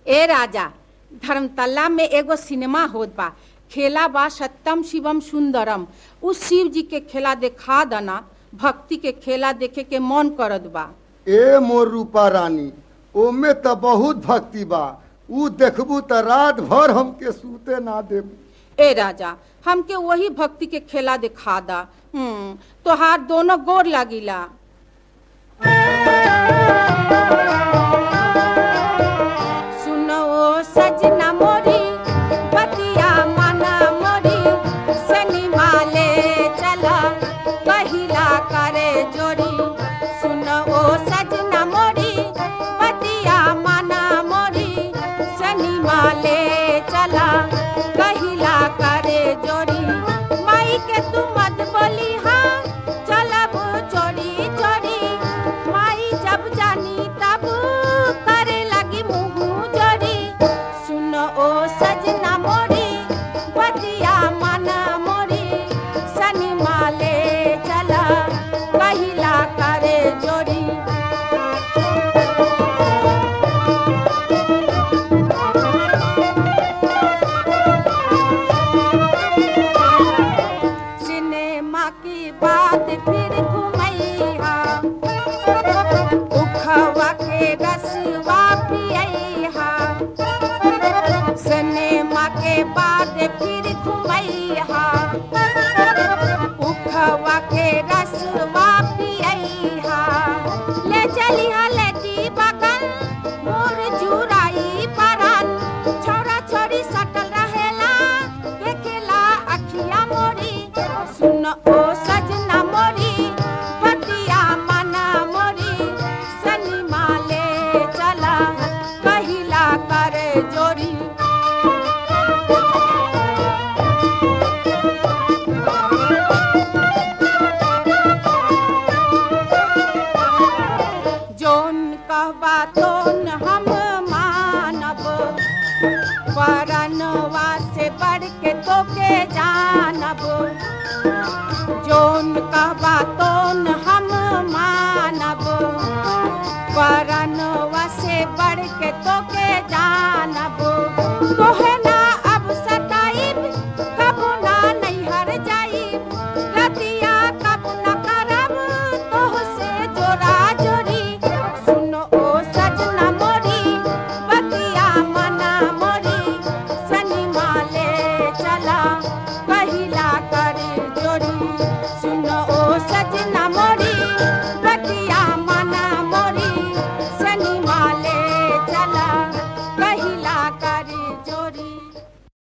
ए राजा धर्मतल्ला में एगो सिनेमा होत बा खेला बा सत्यम शिवम सुंदरम उस शिव जी के खेला देखा दना भक्ति के खेला देखे के मन करत बा ए मोर रूपा रानी ओमे त बहुत भक्ति बा ऊ देखबू त रात भर हमके सूते ना देबू ए राजा हमके वही भक्ति के खेला दिखा दा हम्म तोहार दोनों गोर लागिला सुनो सजना मोरी बतिया माना मोरी सनिमा ले चला कहिला करे जोड़ी सुनो सजना मोरी बतिया माना मोरी सनिमा ले चला कहिला करे जोड़ी माई के तू मत बोली हाँ चलब चोरी चोरी माई जब जानी तब करे लगी मुँह जोड़ी सुनो ओ सजना मोरी बतिया माना मोरी सनी माले चला कहिला करे जोड़ी सिनेमा की बात फिर घुमैया उखवा के रसवा पियैहा सिनेमा के बाद फिर घुमैया उखवा के रसवा पियैहा ले चलिहा लेटी बगल मोर जुराई परन छोरा छोरी सटल रहेला देखेला अखिया मोरी सुन ओ सजना मोरी बतिया मना मोरी सनिमा ले चला कहिला करे जोरी जोन कहबा तोन हम मानब परनवा से बढ़ के तोके जानब जोन कहबा तोन हम मानब परनवा से बढ़ के तोके जानब तोहे ना अब सताइब कबो ना नैहर जाइब रतिया कब न करब तोह से जोड़ा जोड़ी सुनो ओ सजना मोरी बतिया मना मोरी सनी माले चला कहिला करे जोड़ी सुनो ओ सजना मोरी बतिया मना मोरी सनी माले चला कहिला करे जोड़ी